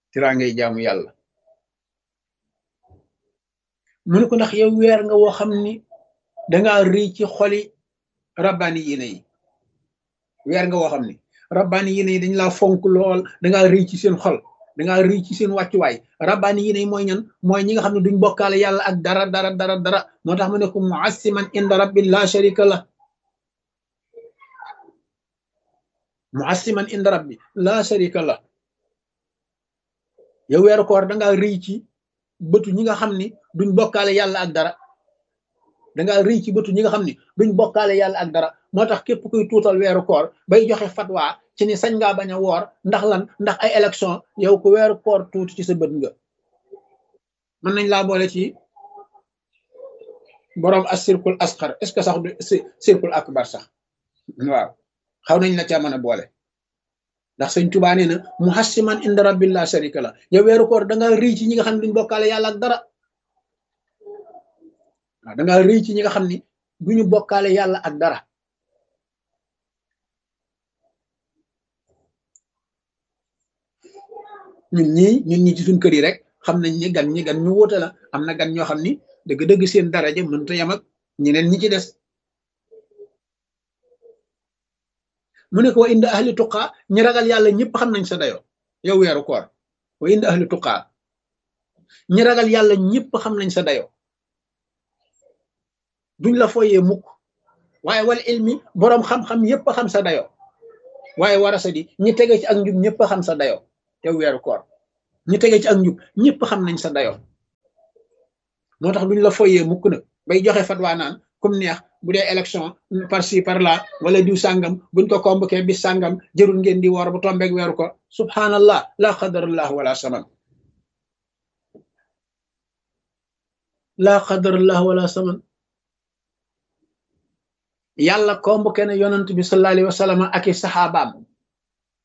tiraangay jaamu yàlla mu ne ko ndax yow weer nga woo xam ni dangaa rëy ci xoli rabbaani yéene yi weer nga woo xam ni rabbaani yéene yi dañ laa fonk lool dangaa rëy ci seen xol dangaa rëy ci seen wàccuwaay rabbaani yéene yi mooy ñan mooy ñi nga xam ne duñ bokkaale yàlla ak dara dara dara dara moo tax mu ne ko muassiman inda rabbi la sharika la muassiman inda rabbi la sharika la yow weeru koor dangaa rëy ci bëtu ñi nga xam ni duñ bokkaale yàlla ak dara dangaa rëy ci bëtu ñi nga xam ni duñ bokkaale yàlla ak dara moo tax képp kuy tuutal weeru koor bay joxe fatwa ci ni sañ ngaa bañ a woor ndax lan ndax ay élection yow ku weeru koor tuuti ci sa bët nga mën nañ laa boole ci boroom as circule asxar est ce que sax du circule akbar sax waaw xaw nañ la ca mën a boole ndax sëñ Tuubaa nee na muhassiman inda rabbil la sharika la yow weeru koor da nga rëy ci ñi nga xam ne duñ bokkaale yàlla ak dara waaw da nga rëy ci ñi nga xam ni duñu bokkaale yàlla ak dara ñun ñii ñun ñi ci suñ kër yi rek xam nañ ni gan ñi gan ñu wóote la am na gan ñoo xam ni dëgg-dëgg seen daraja mënta yam ak ñeneen ñi ci des mu ne ko wa inda ahli tuqaa ñi ragal yàlla ñëpp xam nañ sa dayoo yow weeru koor wa inda ahli tuqaa ñi ragal yàlla ñëpp xam nañ sa dayoo duñ la foyee mukk waaye wal ilmi boroom xam-xam yëpp xam sa dayoo waaye warasa di ñi tege ci ak njub ñëpp xam sa dayoo yow weeru koor ñi tege ci ak njub ñëpp xam nañ sa dayoo moo tax duñ la foyee mukk nag bay joxe fatwaa naan comme neex bu dee élection par ci par là wala diw sàngam buñ ko convoqué bis sàngam jërul ngeen di woor bu tombeeg weeru ko subhanallah la qadarallah wala saman la qadarallah wala saman yàlla convoqué na yonant bi sallallahu alayhi wa sallam ak i saxaabaam